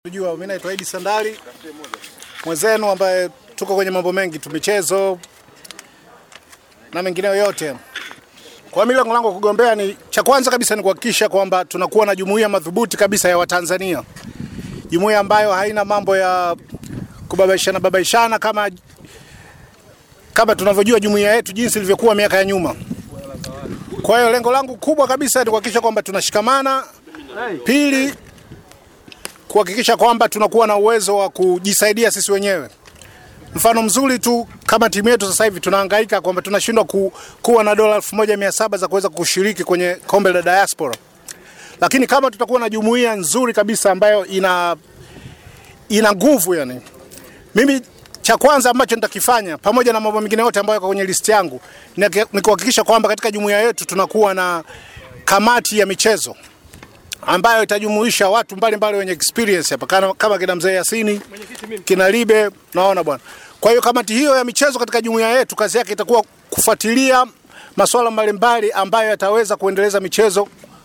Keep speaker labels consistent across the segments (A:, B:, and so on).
A: Unajua, mimi naitwa Idi Sandali mwenzenu, ambaye tuko kwenye mambo mengi tu, michezo na mengineyo yote. Kwa mimi lengo langu kugombea ni cha kwanza kabisa ni kuhakikisha kwamba tunakuwa na jumuiya madhubuti kabisa ya Watanzania, jumuiya ambayo haina mambo ya kubabaishana babaishana kama kama tunavyojua jumuiya yetu jinsi ilivyokuwa miaka ya nyuma. Kwa hiyo lengo langu kubwa kabisa ni kuhakikisha kwamba tunashikamana. Pili, kuhakikisha kwamba tunakuwa na uwezo wa kujisaidia sisi wenyewe. Mfano mzuri tu kama timu yetu sasa hivi tunahangaika kwamba tunashindwa ku, kuwa na dola 1700 za kuweza kushiriki kwenye kombe la diaspora, lakini kama tutakuwa na jumuiya nzuri kabisa ambayo ina ina nguvu yani, mimi cha kwanza ambacho nitakifanya pamoja na mambo mengine yote ambayo yako kwenye listi yangu ni ni kuhakikisha kwamba katika jumuiya yetu tunakuwa na kamati ya michezo ambayo itajumuisha watu mbalimbali wenye experience hapa kama, kama kina mzee Yasini, kina Libe, naona bwana. Kwa hiyo kamati hiyo ya michezo katika jumuiya yetu kazi yake itakuwa kufuatilia masuala mbalimbali ambayo yataweza kuendeleza michezo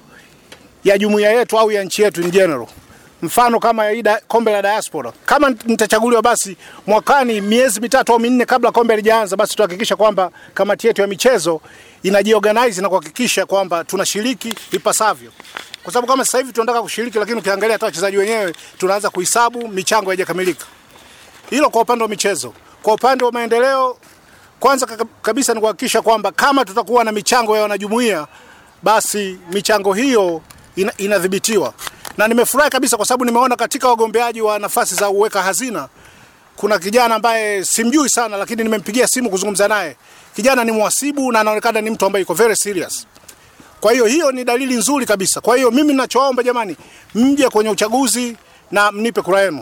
A: ya jumuiya yetu au ya nchi yetu in general. Mfano kama ya ida, kombe la diaspora. Kama nitachaguliwa, basi mwakani, miezi mitatu au minne kabla kombe halijaanza, basi tuhakikisha kwamba kamati yetu ya michezo inajiorganize na kuhakikisha kwamba tunashiriki ipasavyo kwa sababu kama sasa hivi tunataka kushiriki, lakini ukiangalia hata wachezaji wenyewe tunaanza kuhesabu, michango haijakamilika. Hilo kwa upande wa michezo. Kwa upande wa maendeleo, kwanza kabisa ni kuhakikisha kwamba kama tutakuwa na michango ya wanajumuiya, basi michango hiyo ina, inadhibitiwa. Na nimefurahi kabisa kwa sababu nimeona katika wagombeaji wa nafasi za uweka hazina kuna kijana ambaye simjui sana, lakini nimempigia simu kuzungumza naye. Kijana ni mhasibu na anaonekana ni mtu ambaye yuko very serious. Kwa hiyo hiyo ni dalili nzuri kabisa. Kwa hiyo mimi ninachoomba jamani, mje kwenye uchaguzi na mnipe kura yenu.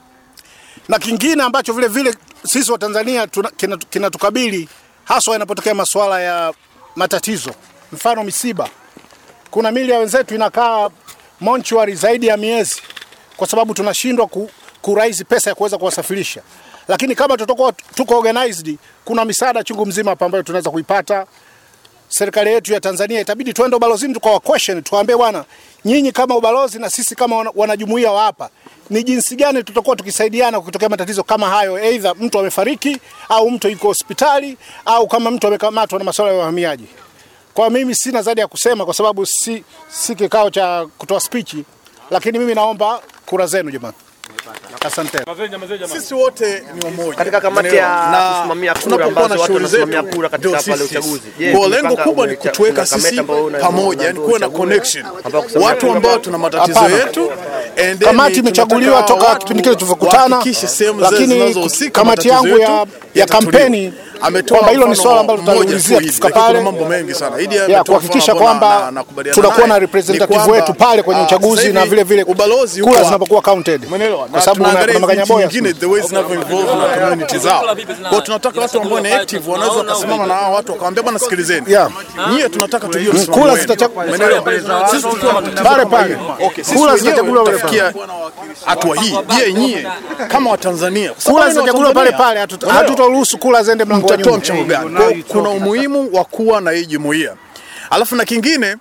A: Na kingine ambacho vile vile sisi wa Tanzania kinatukabili kina haswa inapotokea masuala ya matatizo, mfano misiba. Kuna mili ya wenzetu inakaa monchuari zaidi ya miezi kwa sababu tunashindwa ku, kuraisi pesa ya kuweza kuwasafirisha. Lakini kama tutakuwa tuko organized, kuna misaada chungu mzima hapa ambayo tunaweza kuipata serikali yetu ya Tanzania itabidi tuende ubalozini tukawa question, tuwaambie bwana, nyinyi kama ubalozi na sisi kama wanajumuiya wa hapa, ni jinsi gani tutakuwa tukisaidiana kutokea matatizo kama hayo, aidha mtu amefariki au mtu yuko hospitali au kama mtu amekamatwa na masuala ya uhamiaji. Kwa mimi sina zaidi ya kusema kwa sababu si, si kikao cha kutoa speech, lakini mimi naomba kura zenu jamani. Asante.
B: Sisi wote ni umoja
C: katika kamati ya kusimamia kura ambazo watu wanasimamia kura katika pale uchaguzi.
B: Kwa lengo kubwa ni kutuweka sisi pamoja, yani kuwe na connection, watu ambao tuna matatizo yetu.
A: Kamati imechaguliwa toka kipindi kile tulivyokutana, lakini kamati yangu ya, ya kampeni kwamba hilo ni swala ambalo tutaliulizia tukifika pale,
B: mambo mengi sana Idi
A: ya kuhakikisha kwamba tunakuwa na representative wetu pale kwenye uchaguzi na vile vile
B: ubalozi
A: kura zinapokuwa counted,
B: kwa sababu kuna makanyaboya nyingine the ways zinavyo involve na community zao. Kwa tunataka watu ambao ni active wanaweza kusimama na hao watu wakawaambia, bwana, sikilizeni, nyie tunataka tujue
A: kura zitachaguliwa
B: sisi tukiwa
A: pale pale, kura zitachaguliwa pale pale
B: hatua hii. Je, nyie kama Watanzania
A: kura zitachaguliwa pale pale, hatutoruhusu kura ziende mlango wa
B: mtatoa mchango gani? Kuna umuhimu wa kuwa na hii jumuiya. Alafu na kingine,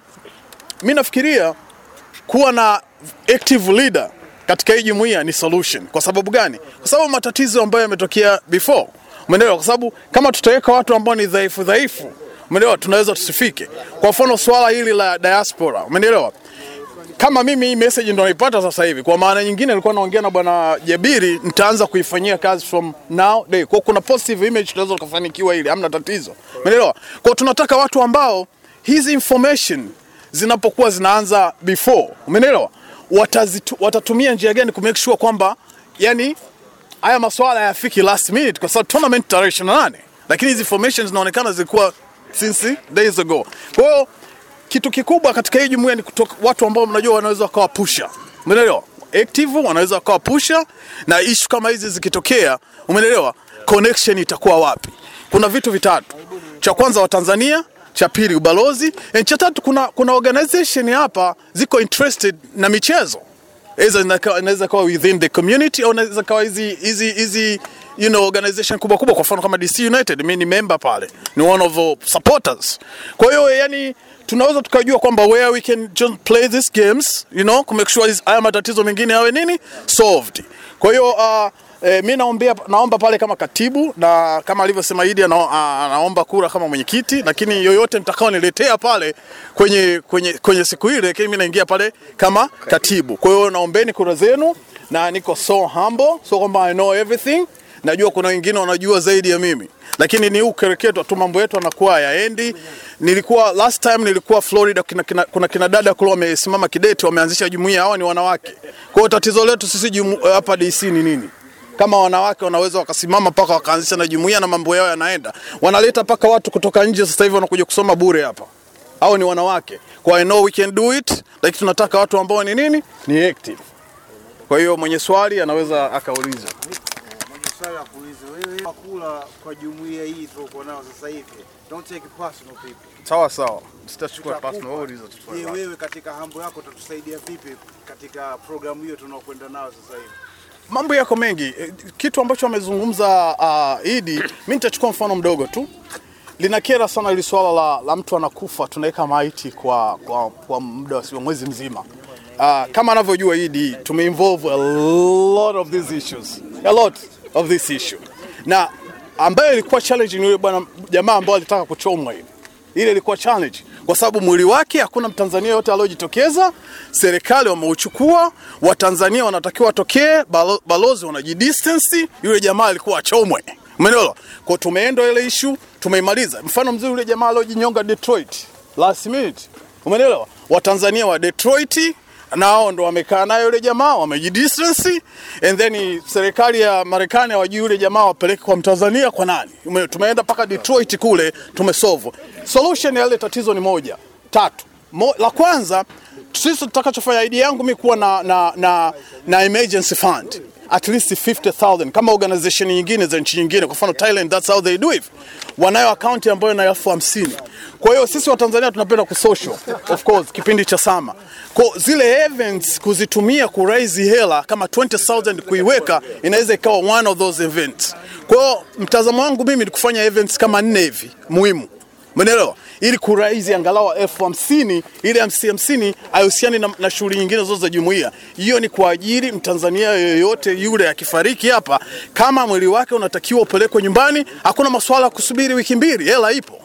B: mi nafikiria kuwa na active leader katika hii jumuiya ni solution. Kwa sababu gani? Kwa sababu matatizo ambayo yametokea before, umeelewa? Kwa sababu kama tutaweka watu ambao ni dhaifu dhaifu, umeelewa, tunaweza tusifike. Kwa mfano swala hili la diaspora, umeelewa? kama mimi hii message ndo naipata sasa hivi. Kwa maana nyingine, nilikuwa naongea na bwana Jabiri, nitaanza kuifanyia kazi from now day. Kwa kuna positive image tunaweza kufanikiwa, ili hamna tatizo, umeelewa? Kwa tunataka watu ambao hizi information zinapokuwa zinaanza before, umeelewa, watatumia njia gani ku make sure kwamba yani haya maswala hayafiki last minute, kwa sababu tournament tarehe 28 lakini hizi information zinaonekana zilikuwa since days ago. Kwa hiyo kitu kikubwa katika hii jumuiya ni kutoka watu ambao mnajua wanaweza wakawa pusha, umeelewa? Active wanaweza wakawa pusha, na issue kama hizi zikitokea, umeelewa, connection itakuwa wapi? Kuna vitu vitatu, cha kwanza Watanzania, cha pili ubalozi, na cha tatu kuna, kuna organization hapa ziko interested na michezo, inaweza kawa within the community au inaweza kawa hizi hizi hizi you know, organization kubwa kubwa, kwa mfano kama DC United, mimi ni member pale, ni one of the supporters. Kwa hiyo yani tunaweza tukajua kwamba where we can just play these games you know, ku make sure hizi- haya matatizo mengine yawe nini solved. Kwa hiyo uh, E, mi naombea, naomba pale kama katibu na kama alivyosema Idi ana, a- anaomba kura kama mwenyekiti, lakini yoyote mtakao niletea pale kwenye, kwenye, kwenye siku ile, lakini mi naingia pale kama katibu. Kwa hiyo naombeni kura zenu na niko so humble, so kwamba I know everything. Najua kuna wengine wanajua zaidi ya mimi, lakini ni ukereketwa tu, mambo yetu anakuwa yaendi. Nilikuwa last time nilikuwa Florida, kina, kina, kuna kina dada kule wamesimama kidete, wameanzisha jumuiya, hawa ni wanawake. Kwa hiyo tatizo letu sisi jumu- hapa DC ni nini? kama wanawake wanaweza wakasimama mpaka wakaanzisha na jumuiya na mambo yao yanaenda, wanaleta mpaka watu kutoka nje, sasa hivi wanakuja kusoma bure hapa. Hao ni wanawake, kwa I know we can do it, lakini tunataka watu ambao ni nini, ni active. Kwa hiyo mwenye swali anaweza akauliza.
D: Mwenye swali la kuuliza wewe kula kwa jumuiya hii tuliokuwa nao sasa hivi. Don't take it personal people.
B: Sawa sawa, sitachukua
D: Tutakupa.
B: personal, wewe uliza tu swali
D: Je,
B: lako.
D: wewe katika hambo yako utatusaidia vipi katika programu hiyo tunaokwenda nao sasa hivi?
B: Mambo yako mengi. Eh, Kitu ambacho amezungumza uh, Idi, mimi nitachukua mfano mdogo tu. Linakera sana ili swala la, la mtu anakufa tunaweka maiti kwa, kwa, kwa muda wa mwezi mzima. Uh, kama anavyojua Idi, tumeinvolve a lot of these issues. A lot of this issue. Na ambaye ilikuwa challenge ni yule bwana jamaa ambaye alitaka kuchomwa hivi ile ilikuwa challenge kwa sababu mwili wake hakuna Mtanzania yote aliyojitokeza. Serikali wameuchukua, Watanzania wanatakiwa watokee, balo- balozi wanajidistance, yule jamaa alikuwa achomwe. Umeelewa? Kwa tumeenda ile issue tumeimaliza. Mfano mzuri yule jamaa aliyojinyonga Detroit last minute. Umeelewa? Watanzania wa Detroit nao ndo wamekaa nayo yule jamaa wamejidistance, and then serikali ya Marekani hawajui yule jamaa wapeleke kwa Mtanzania kwa nani. Ume- Tumeenda mpaka Detroit kule tumesolve. Solution ya ile tatizo ni moja tatu. Mo, la kwanza sisi tutakachofanya idea yangu mi kuwa na, na, na, na emergency fund at least 50000 kama organization nyingine za nchi nyingine, kwa mfano Thailand, that's how they do it. Wanayo akaunti ambayo ina elfu hamsini. Kwa hiyo sisi wa Tanzania tunapenda kusocial of course, kipindi cha sama kwa zile events kuzitumia kuraise hela kama 20000 kuiweka inaweza ikawa one of those events. Kwa hiyo mtazamo wangu mimi ni kufanya events kama nne hivi muhimu Umeelewa? Ili kuraizi angalau elfu hamsini ili hamsini hamsini hahusiani na, na shughuli nyingine zote za jumuiya. Hiyo ni kwa ajili Mtanzania yoyote yule akifariki hapa, kama mwili wake unatakiwa upelekwe nyumbani, hakuna maswala ya kusubiri wiki mbili, hela ipo.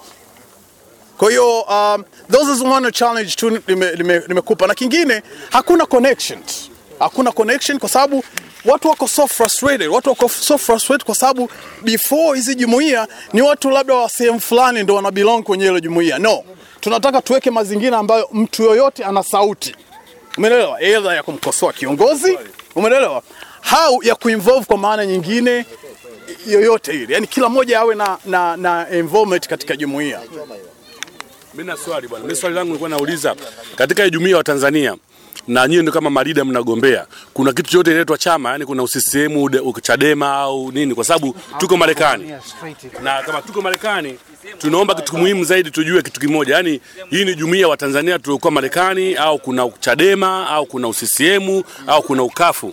B: Kwa hiyo um, those is one challenge tu nimekupa nime, nimekupa. na kingine hakuna connections. Hakuna connection kwa sababu watu wako so frustrated, watu wako so frustrated kwa sababu before hizi jumuiya ni watu labda wa sehemu fulani ndio wana belong kwenye ile jumuiya. No, tunataka tuweke mazingira ambayo mtu yoyote ana sauti, umeelewa, either ya kumkosoa kiongozi, umeelewa, au ya kuinvolve kwa maana nyingine yoyote ile, yani kila mmoja awe na, na, na involvement katika jumuiya.
E: Mimi na swali bwana. Mimi swali langu nilikuwa nauliza katika hii jumuiya wa Tanzania na nyinyi ndio kama marida mnagombea, kuna kitu chote inaitwa chama, yani kuna UCCM, ude- Chadema au nini? Kwa sababu tuko Marekani na kama tuko Marekani tunaomba kitu muhimu zaidi, tujue kitu kimoja, yani hii ni jumuiya wa Tanzania tuliokuwa Marekani au kuna Chadema au kuna UCCM au kuna ukafu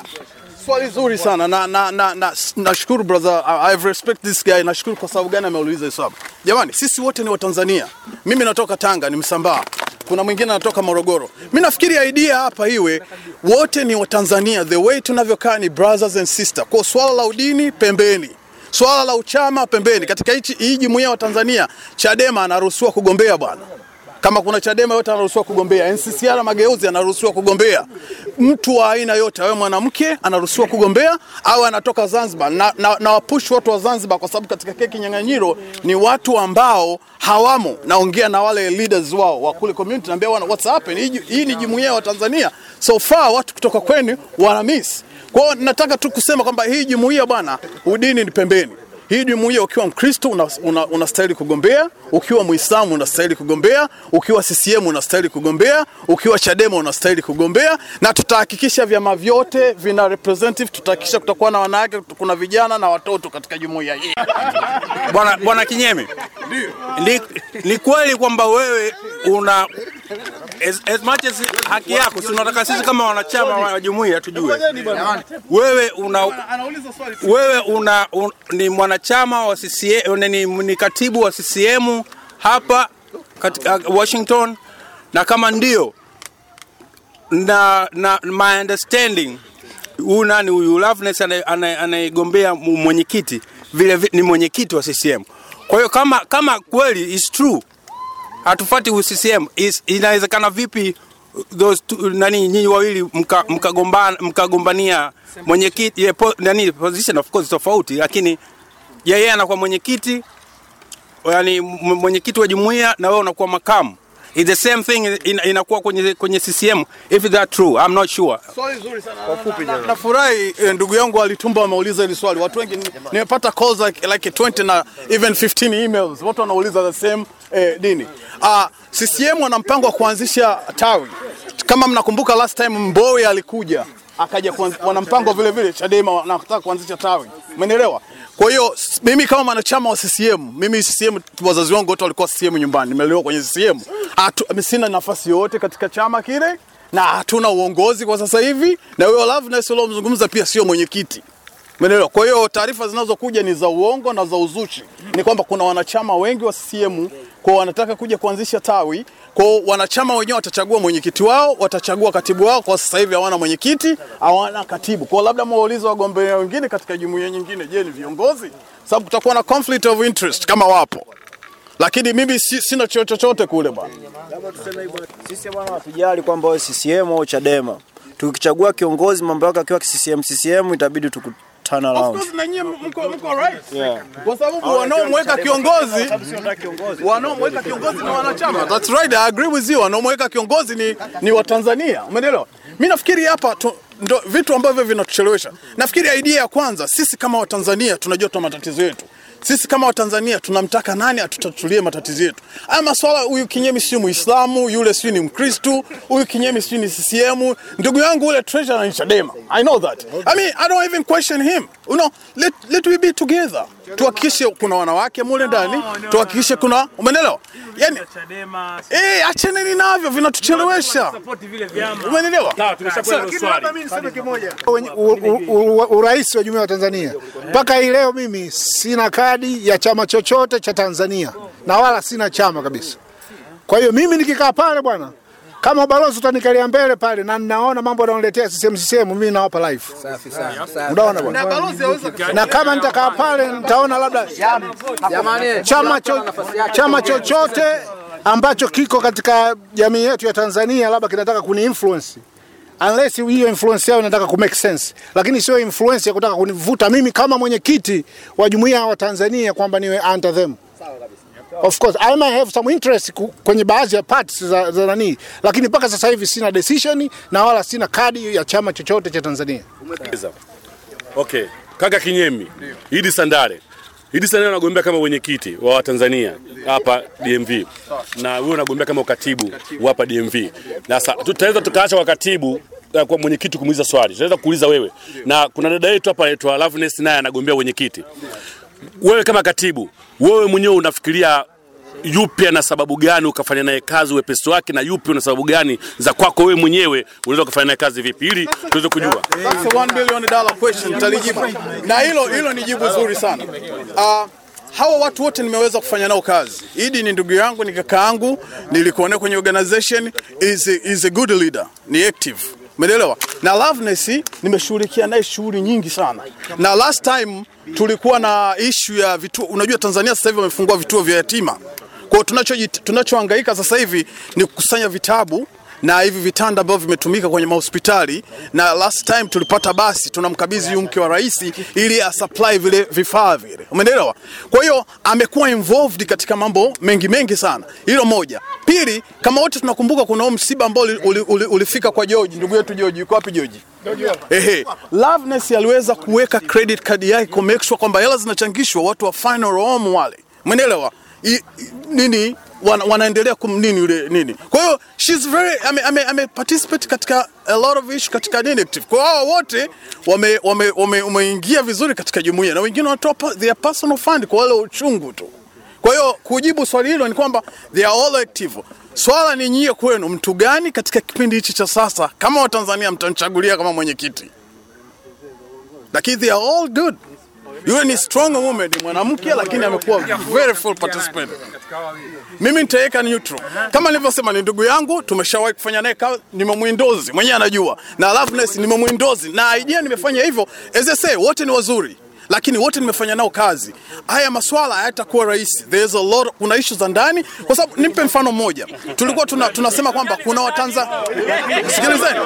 B: Swali zuri sana na na na na nashukuru brother, I, I respect this guy. Nashukuru kwa sababu gani ameuliza hilo swali. Jamani, sisi wote ni Watanzania. Mimi natoka Tanga, ni Msambaa. Kuna mwingine anatoka Morogoro. Mimi nafikiri idea hapa iwe wote ni Watanzania, the way tunavyokaa ni brothers and sister. Kwa swala la udini pembeni, swala la uchama pembeni. Katika hichi hii jumuiya wa Tanzania, Chadema anaruhusiwa kugombea bwana kama kuna Chadema yote anaruhusiwa kugombea, NCCR Mageuzi anaruhusiwa kugombea, mtu wa aina yote, awe mwanamke anaruhusiwa kugombea au anatoka Zanzibar. Na, na, na wapush watu wa Zanzibar kwa sababu katika keki nyang'anyiro ni watu ambao hawamo. Naongea na wale leaders wao wa kule community, naambia wana what's happened, hii, hii ni jumuiya wa Tanzania, so far watu kutoka kwenu wana miss. Kwa hiyo nataka tu kusema kwamba hii jumuiya bwana, udini ni pembeni. Hii jumuiya ukiwa Mkristo unastahili una, una kugombea, ukiwa Muislamu unastahili kugombea, ukiwa CCM unastahili kugombea, ukiwa Chadema unastahili kugombea, na tutahakikisha vyama vyote vina representative, tutahakikisha kutakuwa na wanawake, kuna vijana na watoto katika jumuiya hii.
F: Bwana Bwana Kinyemi, ni, ni kweli kwamba wewe una as, as much as haki yako, si unataka sisi kama wanachama wa jumuiya tujue wewe una wewe una un, ni mwanachama wa CCM, ni, ni katibu wa CCM hapa katika Washington, na kama ndio na, na my understanding huyu nani huyu Loveness anaye- anaye- anayegombea mu- mwenyekiti vile vi- ni mwenyekiti wa CCM. Kwa hiyo kama kama kweli is true hatufati CCM is, inawezekana vipi those two, nani nyinyi wawili mkagombania mka mkagombana- mkagombania mwenyekiti yeah, po, nani position of course tofauti, lakini yeye anakuwa mwenyekiti yani m- mwenyekiti wa jumuiya na wewe unakuwa makamu. It's the same thing in, inakuwa kwenye kwenye CCM if that true I'm not sure.
B: Swali zuri sana. Na- Nafurahi eh, ndugu yangu alitumba ameuliza hili swali. Watu wengi ni- nimepata calls like, like 20 na even 15 emails. Watu wanauliza the same eh, dini. Uh, CCM wana mpango wa kuanzisha tawi. Kama mnakumbuka last time Mbowe alikuja akaja kuanz- wana mpango vile vile Chadema wanataka kuanzisha tawi. Umeelewa? Kwa hiyo s- mimi kama mwanachama wa CCM, mimi CCM wazazi wangu wote walikuwa CCM nyumbani. Nimelelewa kwenye CCM. Atu, sina nafasi yote katika chama kile na hatuna uongozi kwa sasa hivi, na huyo Loveness uliomzungumza pia sio mwenyekiti. Umeelewa? Kwa hiyo taarifa zinazokuja ni za uongo na za uzushi. Ni kwamba kuna wanachama wengi wa CCM kwa wanataka kuja kuanzisha tawi, kwa wanachama wenyewe watachagua mwenyekiti wao, watachagua katibu wao. Kwa sasa hivi hawana mwenyekiti, hawana katibu. Kwa labda mwaulize wagombea wengine katika jumuiya nyingine, je, ni viongozi? Sababu kutakuwa na conflict of interest kama wapo, lakini mimi si, sina cheo chochote kule bwana.
G: Sisi bwana hatujali kwamba wewe CCM au Chadema. Tukichagua kiongozi mambo yake akiwa CCM CCM itabidi tuku turn
B: Of
G: around.
B: course na nyie mko mko right.
G: Yeah.
B: Kwa sababu wanaomweka kiongozi wanaomweka kiongozi ni wanachama. That's right, I agree with you. Wanaomweka kiongozi ni ni Watanzania. Umeelewa? Mimi nafikiri hapa tu, ndo vitu ambavyo vinatuchelewesha. Nafikiri idea ya kwanza, sisi kama Watanzania tunajua tuna matatizo yetu. Sisi kama Watanzania tunamtaka nani atutatulie matatizo yetu. Haya maswala, huyu Kinyemi sio Muislamu, yule sio ni Mkristu, huyu Kinyemi sio ni CCM, ndugu yangu ule treasurer ni Chadema. I know that. I mean, I don't even question him. You know, let, let we be together. Tuhakikishe kuna wanawake mule ndani, tuhakikishe kuna, umeelewa? Yani, eh, achaneni navyo vinatuchelewesha. Umeelewa?
E: Sawa, tumeshakuwa hilo swali.
A: Wenye- u- u- u- urais wa jumuiya ya Tanzania mpaka hii leo mimi sina kadi ya chama chochote cha Tanzania na wala sina chama kabisa. Kwa hiyo mimi nikikaa pale bwana, kama balozi utanikalia mbele pale na ninaona mambo yanayoniletea CCM CCM, mimi nawapa life. Unaona bwana,
B: Balozi hawezi
A: na kama nitakaa pale nitaona labda chama, cho, chama chochote ambacho kiko katika jamii yetu ya Tanzania labda kinataka kuni influence unless hiyo influence yao inataka ku make sense, lakini sio influence ya kutaka kunivuta mimi kama mwenyekiti wa jumuiya wa Tanzania kwamba niwe under them. Of course I may have some interest ku- kwenye baadhi ya parts za, za nani, lakini mpaka sasa hivi sina decision na wala sina kadi ya chama chochote cha Tanzania.
E: Okay, kaka Kinyemi, Idi Sandare. Idi Sandare anagombea kama mwenyekiti wa Watanzania hapa DMV na wewe unagombea kama ukatibu wa hapa DMV. Na sasa tutaweza tukaacha kwa katibu eh, kwa mwenyekiti kumuuliza swali. Tunaweza kuuliza wewe. Na kuna dada yetu hapa anaitwa Loveness naye anagombea mwenyekiti. Wewe kama katibu, wewe mwenyewe unafikiria yupi ana sababu gani ukafanya naye kazi wepesi wake, na yupi una sababu gani za kwako wewe mwenyewe unaweza ukafanya naye kazi vipi, ili tuweze kujua.
B: That's a one billion dollar question nitalijibu. Na hilo hilo ni jibu zuri sana. Uh, hawa watu wote nimeweza kufanya nao kazi. Idi ni ndugu yangu, ni kaka yangu, nilikuwa naye kwenye organization is a, is a good leader, ni active. Umeelewa? Na Loveness nimeshughulikia naye shughuli nyingi sana. Na last time tulikuwa na issue ya vituo, unajua Tanzania sasa hivi wamefungua vituo vya yatima. Kwa hiyo tunacho tunachohangaika sasa hivi ni kukusanya vitabu na hivi vitanda ambavyo vimetumika kwenye mahospitali, na last time tulipata basi, tunamkabidhi huyu mke wa rais ili asupply vile vifaa vile, umeelewa? Kwa hiyo amekuwa involved katika mambo mengi mengi sana. Hilo moja. Pili, kama wote tunakumbuka, kuna huo msiba ambao uli- uli- uli- ulifika kwa George, ndugu yetu George. Yuko wapi George? Ehe, Loveness aliweza kuweka credit card yake ku make sure kwamba hela zinachangishwa watu wa final home wale, umeelewa? I- i- nini wana, wanaendelea kum nini yule nini. Kwa hiyo she's very ame, ame, ame participate katika a lot of issue katika nini active. Kwa hao wote wame wame wame- wameingia vizuri katika jumuiya na wengine wanatoa pa- their personal fund kwa wale uchungu tu. Kwa hiyo kujibu swali hilo ni kwamba they are all active. Swala ni nyie kwenu, mtu gani katika kipindi hichi cha sasa kama Watanzania mtamchagulia kama mwenyekiti? Lakini they are all good. Yule ni strong woman, ni mwanamke lakini amekuwa very full participant. Mimi nitaweka neutral. Kama nilivyosema ni ndugu yangu, tumeshawahi kufanya naye kazi, nimemwindozi, mwenyewe anajua. Na Loveness nimemwindozi na idea nimefanya hivyo. As I say, wote ni wazuri. Lakini wote nimefanya nao kazi. Haya maswala hayatakuwa rahisi. There's a lot, kuna issues za ndani kwa sababu nimpe mfano mmoja. Tulikuwa tuna, tunasema kwamba kuna Watanzania Sikilizeni.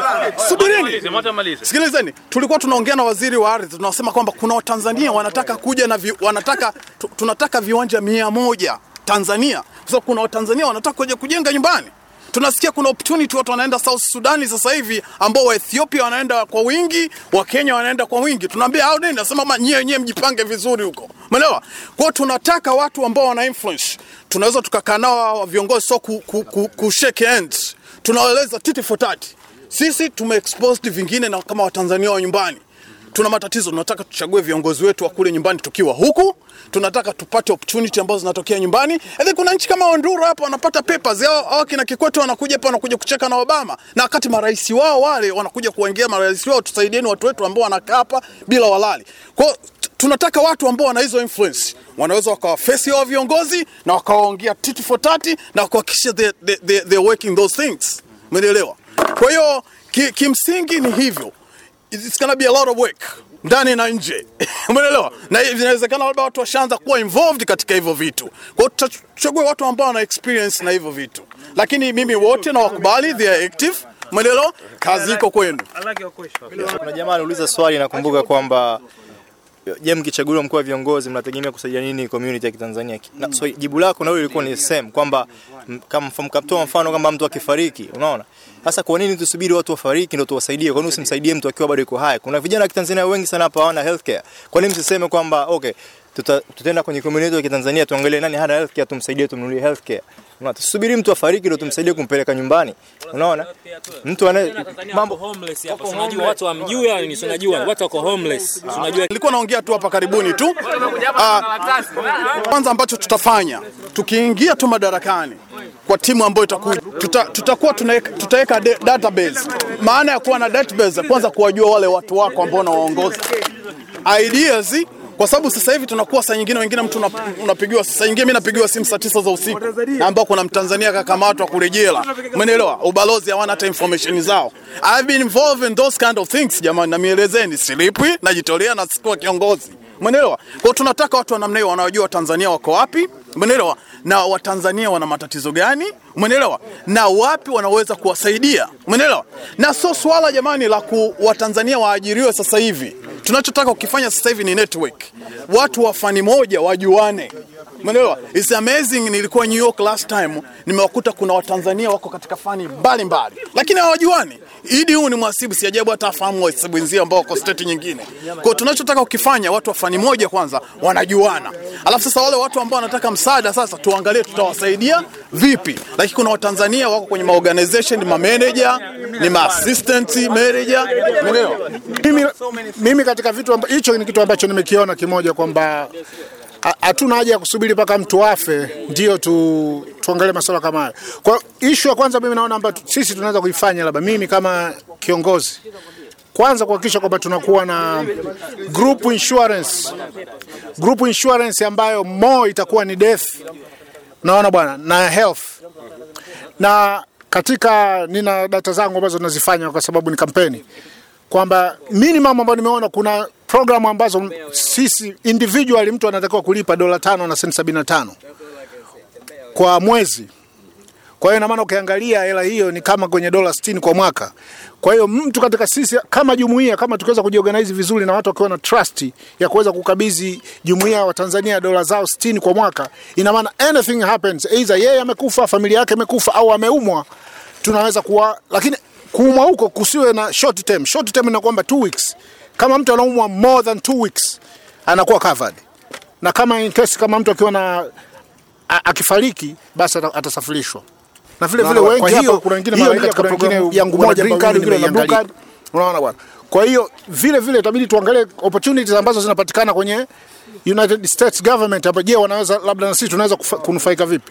B: Subirini. Sikilizeni, tulikuwa tunaongea na waziri wa ardhi, tunasema kwamba kuna Watanzania wanataka kuja na vi, wanataka tu, tunataka viwanja mia moja Tanzania, kwa sababu kuna Watanzania wanataka kuja kujenga nyumbani. Tunasikia kuna opportunity watu wanaenda South Sudani sasa hivi ambao wa Ethiopia wanaenda kwa wingi, wa Kenya wanaenda kwa wingi. Tunaambia hao nini? Nasema ma nyie wenyewe mjipange vizuri huko. Umeelewa? Kwa hiyo tunataka watu ambao wana influence. Tunaweza tukakaa nao hawa viongozi so ku, ku, ku, ku shake hands. Tunawaeleza titi for tati. Sisi tumeexposed vingine na kama Watanzania wa nyumbani tuna matatizo, tunataka tuchague viongozi wetu wa kule nyumbani tukiwa huku, tunataka tupate opportunity ambazo zinatokea nyumbani. And then kuna nchi kama Honduras hapa wanapata papers hao, hao kina Kikwete wanakuja hapa wanakuja kucheka na Obama, na wakati marais wao wale wanakuja kuongea, marais wao, tusaidieni watu wetu ambao wanakaa hapa bila walali. Kwa hiyo t- tunataka watu ambao wana hizo influence wanaweza wakawafesi hao viongozi na wakawaongea titi for tati na kuhakikisha they, they, they, they're working those things. Umeelewa? Kwa hiyo ki, kimsingi ni hivyo it's gonna be a lot of work ndani na nje umeelewa na hivi inawezekana labda watu washaanza kuwa involved katika hivyo vitu kwa hiyo tutachagua watu ambao wana experience na hivyo vitu lakini mimi wote na wakubali they are active umeelewa kazi iko kwenu
H: Kuna jamaa aliuliza swali, nakumbuka kwamba je, mkichaguliwa mkuu wa viongozi mnategemea kusaidia nini community ya Kitanzania? Na, so, jibu lako na wewe ilikuwa ni same kwamba m- kama mfano mkatoa mfano kama mtu akifariki, unaona? Sasa kwa nini tusubiri watu wafariki ndio tuwasaidie? Kwa nini usimsaidie mtu akiwa bado yuko hai? Kuna vijana wa Kitanzania wengi sana hapa hawana healthcare. Kwa nini msiseme kwamba okay, tuta, tutaenda kwenye community ya Kitanzania tuangalie nani hana healthcare tumsaidie tumnunulie healthcare. Unaona? Tusubiri mtu afariki ndio tumsaidie kumpeleka nyumbani. Unaona? Mtu anaye mambo
I: homeless hapa. Unajua watu hamjui au ni unajua watu wako homeless. Unajua
B: nilikuwa naongea tu hapa karibuni tu Ah, kwanza ambacho tutafanya tukiingia tu madarakani kwa timu ambayo itakuja tuta, tutakuwa tunaweka- tutaweka de- database. Maana ya kuwa na database, kwanza kuwajua wale watu wako ambao unawaongoza ideas kwa sababu sasa hivi tunakuwa saa nyingine wengine mtu una- unapigiwa saa nyingine mimi napigiwa simu saa tisa za usiku na ambao kuna mtanzania kakamatwa kurejela umeelewa ubalozi hawana hata information zao I've been involved in those kind of things jamani na mielezeni silipwi najitolea na sikuwa kiongozi umeelewa kwa hiyo tunataka watu wa namna hiyo wanaojua watanzania wako wapi umeelewa na watanzania wana matatizo gani umeelewa na wapi wanaweza kuwasaidia umeelewa na sio swala jamani la ku watanzania waajiriwe sasa hivi tunachotaka kukifanya sasa hivi ni network watu wa fani moja wajuane umeelewa it's amazing nilikuwa New York last time nimewakuta kuna watanzania wako katika fani mbalimbali lakini hawajuani idi huu ni mhasibu si ajabu hata afahamu wahasibu wenzio ambao wako state nyingine kwa hiyo tunachotaka kukifanya watu wa fani moja kwanza wanajuana alafu sasa wale watu ambao wanataka msaada sasa tuangalie tutawasaidia vipi lakini kuna watanzania wako kwenye maorganization ni mameneja ni maassistant manager umeelewa
A: mimi, mimi katika vitu amba- hicho ni kitu ambacho nimekiona kimoja kwamba ha- hatuna haja ya kusubiri mpaka mtu afe ndio tu, tuangalie masuala kama hayo. Kwa ishu ya kwanza mimi naona ambayo sisi tunaweza kuifanya, labda mimi kama kiongozi, kwanza kuhakikisha kwamba tunakuwa na group insurance, group insurance ambayo more itakuwa ni death, naona bwana, na health na katika nina data zangu ambazo nazifanya kwa sababu ni kampeni kwamba minimum ambayo nimeona kuna programu ambazo sisi individually mtu anatakiwa kulipa dola tano na senti sabini na tano kwa mwezi. Kwa hiyo ina maana ukiangalia hela hiyo ni kama kwenye dola 60 kwa mwaka. Kwa hiyo mtu katika sisi kama jumuiya kama tukiweza kujiorganize vizuri na watu wakiwa na trust ya kuweza kukabidhi jumuiya wa Tanzania dola zao 60 kwa mwaka, ina maana anything happens, either yeye amekufa, familia yake imekufa au ameumwa, tunaweza kuwa lakini kuumwa huko kusiwe na short term. Short term ni kwamba two weeks. Kama mtu anaumwa more than two weeks anakuwa covered, na kama in case kama mtu akiwa na a- akifariki basi ata- atasafirishwa na vile
J: Na
A: vile
J: kwa
A: wengi
J: hiyo,
A: hapa kuna wengine
J: hiyo
A: maraia
J: katika
A: kuna
J: programu
A: wengine
J: yangu
A: wana
J: moja
A: green
J: ambayo
A: card, wengine wana blue
J: nimeiangalia.
A: card. Unaona bwana. Kwa hiyo vile vile itabidi tuangalie opportunities ambazo zinapatikana kwenye United States government hapa. Je, wanaweza labda na sisi tunaweza kufa- kunufaika vipi?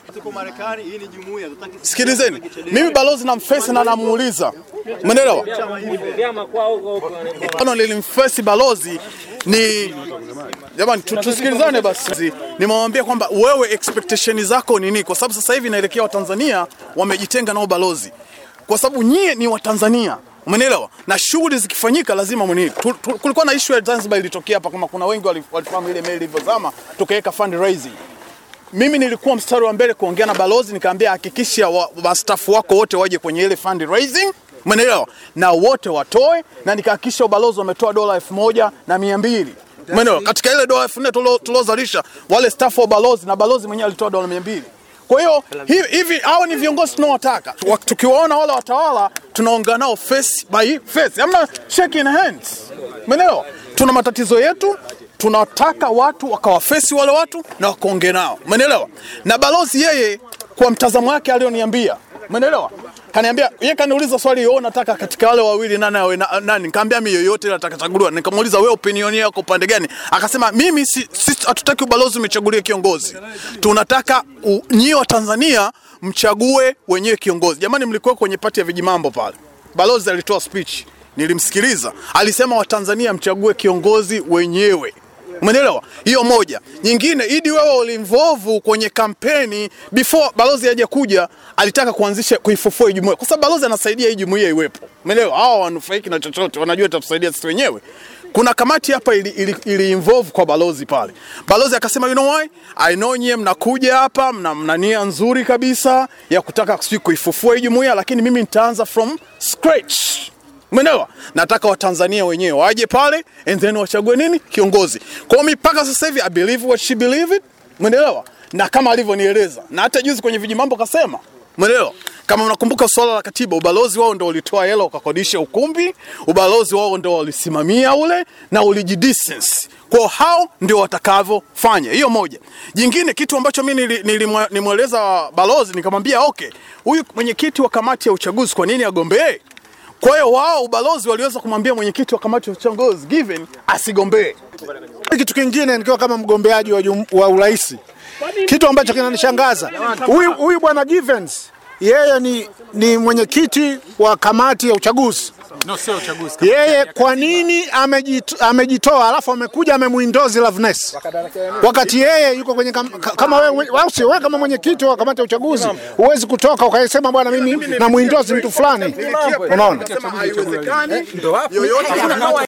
B: Sikilizeni, mimi balozi namfesi na namuuliza, umeelewa?
I: Vyama kwao huko huko.
B: Ono lilimfesi balozi ni jamani, tu- tusikilizane basi. Nimewambia kwamba wewe expectation zako ni nini, kwa sababu sasa hivi inaelekea Watanzania wamejitenga nao balozi, kwa sababu nyie ni Watanzania Umenielewa? Na shughuli zikifanyika lazima mwenyewe. Tu- tu- Kulikuwa na issue ya Zanzibar ilitokea hapa, kama kuna wengi wali- walifahamu ile meli ilivyozama, tukaweka fundraising mimi nilikuwa mstari wa mbele kuongea na balozi, nikaambia hakikisha wa- mastafu wako wote waje kwenye ile fundraising, umeelewa, na wote watoe, na nikahakikisha ubalozi wametoa dola elfu moja na mia mbili umeelewa, katika ile dola elfu nne tulio- tuliozalisha wale staff wa balozi na balozi mwenyewe alitoa dola mia mbili kwa hiyo hivi hivi hao ni viongozi tunaowataka. Wa- Tukiwaona wale watawala tunaongea nao face by face, hamna shaking hands, umeelewa? Tuna matatizo yetu, tunataka watu wakawafesi wale watu na wakaongea nao, umeelewa? Na balozi yeye kwa mtazamo wake alioniambia, umeelewa? Kaniambia yeye kaniuliza swali, wewe unataka katika wale wawili nani awe na, nani? Nikamwambia mimi yoyote ile atakachaguliwa. Nikamuuliza wewe opinion yako upande gani? Akasema mimi si, si hatutaki ubalozi umechagulie kiongozi, tunataka u- nyie wa Tanzania mchague wenyewe kiongozi. Jamani, mlikuwa kwenye pati ya vijimambo pale, balozi alitoa speech, nilimsikiliza, alisema Watanzania mchague kiongozi wenyewe. Umeelewa? Hiyo moja. Nyingine, Idi wewe ulimvovu kwenye kampeni before balozi haja kuja, alitaka kuanzisha kuifufua hii jumuiya. Kwa sababu balozi anasaidia hii jumuiya iwepo. Umeelewa? Hao wanufaiki na chochote, wanajua itatusaidia sisi wenyewe. Kuna kamati hapa ili, ili, ili involve kwa balozi pale. Balozi akasema you know why? I know nyie mnakuja hapa mna, mna nia nzuri kabisa ya kutaka sijui kuifufua hii jumuiya, lakini mimi nitaanza from scratch. Umeelewa? Nataka Watanzania wenyewe waje pale and then wachague nini kiongozi. Kwa hiyo mimi mpaka sasa hivi I believe what she believe it. Umeelewa? Na kama alivyonieleza. Na hata juzi kwenye vijimambo kasema. Umeelewa? Kama unakumbuka swala la katiba, ubalozi wao ndio ulitoa hela ukakodisha ukumbi, ubalozi wao ndio walisimamia ule na ulijidistance. Kwa hiyo hao ndio watakavyofanya. Hiyo moja. Jingine kitu ambacho mimi nili- nilimwe- nilimweleza balozi nikamwambia okay, huyu mwenyekiti wa kamati ya uchaguzi kwa nini agombee? Kwa hiyo wao ubalozi waliweza kumwambia mwenyekiti wa kamati ya uchaguzi given asigombee.
A: Kitu kingine nikiwa kama mgombeaji wa, jum- wa urais, kitu ambacho kinanishangaza huyu huyu bwana Givens, yeye ni, ni mwenyekiti wa kamati ya uchaguzi
J: No, sio uchaguzi.
A: yeye kwa nini amejit, amejitoa alafu amekuja amemuindozi Loveness wakati yeye yuko kwenye kam, ka- kama wewe au sio wewe kama mwenyekiti wa kamati ya uchaguzi huwezi kutoka ukasema bwana mimi namuindozi mtu fulani unaona
B: Haiwezekani yoyote